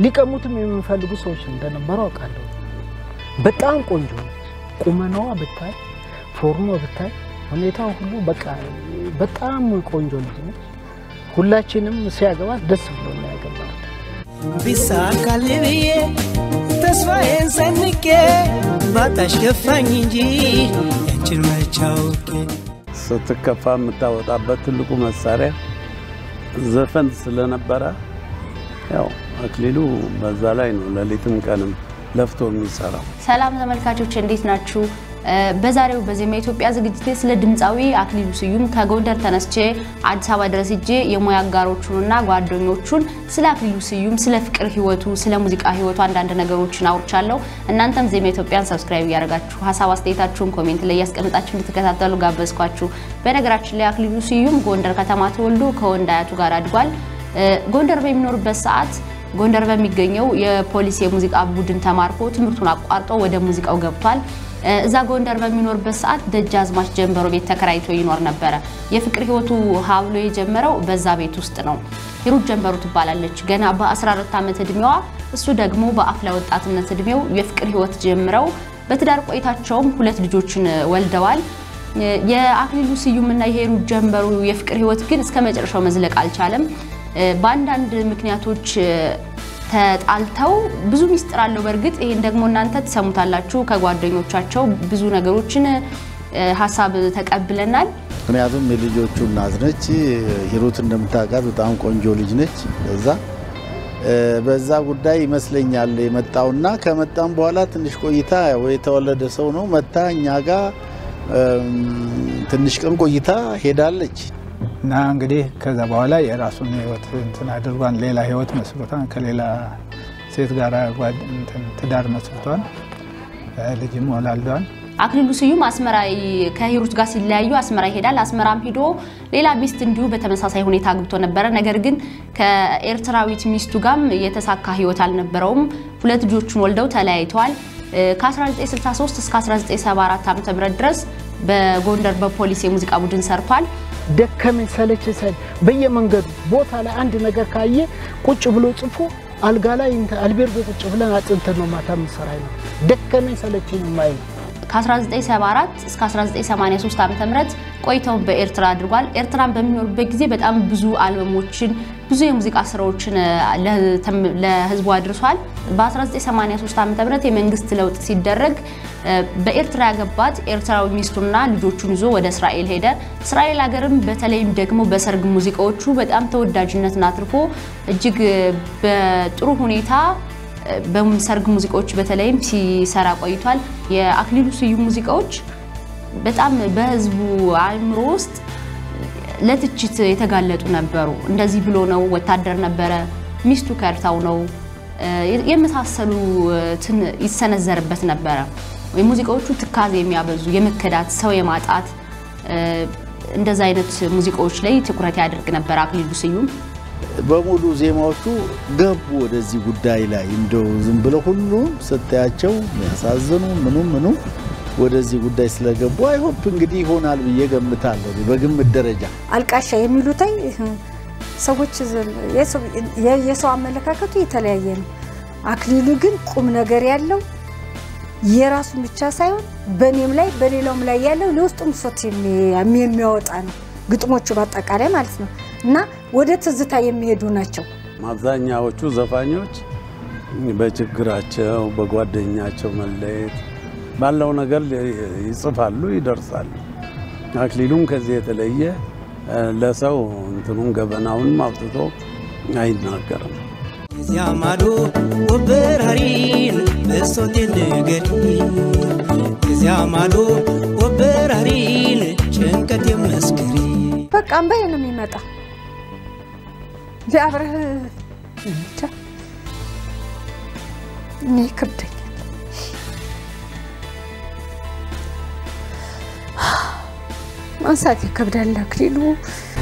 ሊቀሙትም የሚፈልጉ ሰዎች እንደነበሩ አውቃለሁ። በጣም ቆንጆ ነች። ቁመናዋ ብታይ፣ ፎርሟ ብታይ፣ ሁኔታው ሁሉ በቃ በጣም ቆንጆ ልጅ ነች። ሁላችንም ሲያገባት ደስ ብሎ ነው ያገባት። ቢሳካል ብዬ ተስፋዬን ሰንቄ ባጣሽ ከፋኝ እንጂ ያንችን መች አውቄ ስትከፋ የምታወጣበት ትልቁ መሳሪያ ዘፈን ስለነበረ ያው አክሊሉ በዛ ላይ ነው ሌሊትም ቀንም ለፍቶ የሚሰራው። ሰላም ተመልካቾች እንዴት ናችሁ? በዛሬው በዜማ ኢትዮጵያ ዝግጅቴ ስለ ድምፃዊ አክሊሉ ስዩም ከጎንደር ተነስቼ አዲስ አበባ ድረስ ሄጄ የሙያ አጋሮቹንና ጓደኞቹን ስለ አክሊሉ ስዩም፣ ስለ ፍቅር ህይወቱ፣ ስለ ሙዚቃ ህይወቱ አንዳንድ ነገሮችን አውርቻለሁ። እናንተም ዜማ ኢትዮጵያን ሰብስክራይብ እያደረጋችሁ ሀሳብ አስተያየታችሁን ኮሜንት ላይ እያስቀምጣችሁ እንድትከታተሉ ጋበዝኳችሁ። በነገራችን ላይ አክሊሉ ስዩም ጎንደር ከተማ ተወልዶ ከወንድ አያቱ ጋር አድጓል። ጎንደር በሚኖርበት ሰዓት ጎንደር በሚገኘው የፖሊስ የሙዚቃ ቡድን ተማርኮ ትምህርቱን አቋርጦ ወደ ሙዚቃው ገብቷል። እዛ ጎንደር በሚኖርበት ሰዓት ደጃዝማች ጀንበሮ ቤት ተከራይቶ ይኖር ነበረ። የፍቅር ህይወቱ ሀብሎ የጀመረው በዛ ቤት ውስጥ ነው። ሂሩት ጀንበሩ ትባላለች። ገና በ14 ዓመት እድሜዋ፣ እሱ ደግሞ በአፍላ ወጣትነት እድሜው የፍቅር ህይወት ጀምረው በትዳር ቆይታቸውም ሁለት ልጆችን ወልደዋል። የአክሊሉ ስዩምና የሂሩት ጀንበሩ የፍቅር ህይወት ግን እስከ መጨረሻው መዝለቅ አልቻለም። በአንዳንድ ምክንያቶች ተጣልተው ብዙ ሚስጥር አለው። በእርግጥ ይሄን ደግሞ እናንተ ትሰሙታላችሁ። ከጓደኞቻቸው ብዙ ነገሮችን ሀሳብ ተቀብለናል። ምክንያቱም የልጆቹ እናት ነች። ሂሩት እንደምታውቃት በጣም ቆንጆ ልጅ ነች። በዛ በዛ ጉዳይ ይመስለኛል የመጣውና ከመጣም በኋላ ትንሽ ቆይታ የተወለደ ሰው ነው መታ እኛ ጋር ትንሽ ቀን ቆይታ ሄዳለች። እና እንግዲህ ከዛ በኋላ የራሱን ህይወት እንትን አድርጓን ሌላ ህይወት መስርቷን ከሌላ ሴት ጋር ትዳር መስርቷን ልጅም ወላልዷን። አክሊሉ ስዩም አስመራ ከሂሩት ጋር ሲለያዩ አስመራ ይሄዳል። አስመራም ሂዶ ሌላ ሚስት እንዲሁ በተመሳሳይ ሁኔታ አግብቶ ነበረ። ነገር ግን ከኤርትራዊት ሚስቱ ጋርም የተሳካ ህይወት አልነበረውም። ሁለት ልጆቹን ወልደው ተለያይተዋል። ከ1963 እስከ 1974 ዓ.ም ድረስ በጎንደር በፖሊስ የሙዚቃ ቡድን ሰርቷል። ደከመኝ ሰለች ሰል በየመንገዱ ቦታ ላይ አንድ ነገር ካየ ቁጭ ብሎ ጽፎ አልጋ ላይ አልቤርጎ ቁጭ ብለን አጥንተን ነው ማታ ምሰራ ነው። ደከመኝ ሰለችኝ ማይ ከ1974 እስከ 1983 ዓ.ም ቆይተውን በኤርትራ አድርጓል። ኤርትራን በሚኖርበት ጊዜ በጣም ብዙ አልበሞችን ብዙ የሙዚቃ ስራዎችን ለህዝቡ አድርሷል። በ1983 ዓ.ም የመንግስት ለውጥ ሲደረግ በኤርትራ ያገባት ኤርትራዊ ሚስቱና ልጆቹን ይዞ ወደ እስራኤል ሄደ። እስራኤል ሀገርም በተለይም ደግሞ በሰርግ ሙዚቃዎቹ በጣም ተወዳጅነትን አትርፎ እጅግ በጥሩ ሁኔታ በሰርግ ሙዚቃዎች በተለይም ሲሰራ ቆይቷል። የአክሊሉ ስዩም ሙዚቃዎች በጣም በህዝቡ አእምሮ ውስጥ ለትችት የተጋለጡ ነበሩ። እንደዚህ ብሎ ነው፣ ወታደር ነበረ፣ ሚስቱ ከርታው ነው የመሳሰሉትን ይሰነዘርበት ነበረ። ሙዚቃዎቹ ትካዜ የሚያበዙ የመከዳት ሰው የማጣት እንደዛ አይነት ሙዚቃዎች ላይ ትኩረት ያደርግ ነበር አክሊሉ ስዩም። በሙሉ ዜማዎቹ ገቡ ወደዚህ ጉዳይ ላይ እንደው ዝም ብለው ሁሉም ስታያቸው የሚያሳዝኑ ምኑ ምኑ ወደዚህ ጉዳይ ስለገቡ አይሆፕ እንግዲህ ይሆናል ብዬ ገምታለሁ። በግምት ደረጃ አልቃሻ የሚሉታይ ሰዎች የሰው አመለካከቱ የተለያየ ነው። አክሊሉ ግን ቁም ነገር ያለው የራሱን ብቻ ሳይሆን በእኔም ላይ በሌላውም ላይ ያለው ለውስጡ ምሶት የሚያወጣ ነው። ግጥሞቹ በአጠቃላይ ማለት ነው እና ወደ ትዝታ የሚሄዱ ናቸው። አብዛኛዎቹ ዘፋኞች በችግራቸው በጓደኛቸው መለየት ባለው ነገር ይጽፋሉ፣ ይደርሳሉ። አክሊሉም ከዚህ የተለየ ለሰው እንትኑን ገበናውን አውጥቶ አይናገርም። እዚያ ማዶ ወበራሪን ብሶቴን ንገሪኝ፣ እዚያ ማዶ ወበራሪን ጭንቀት የመስክሪ በቃ እምባዬ ነው የሚመጣ ሊያብረህ እንጃ እኔ ይከብደኛል። ማንሳት ይከብዳል። አክሊሉ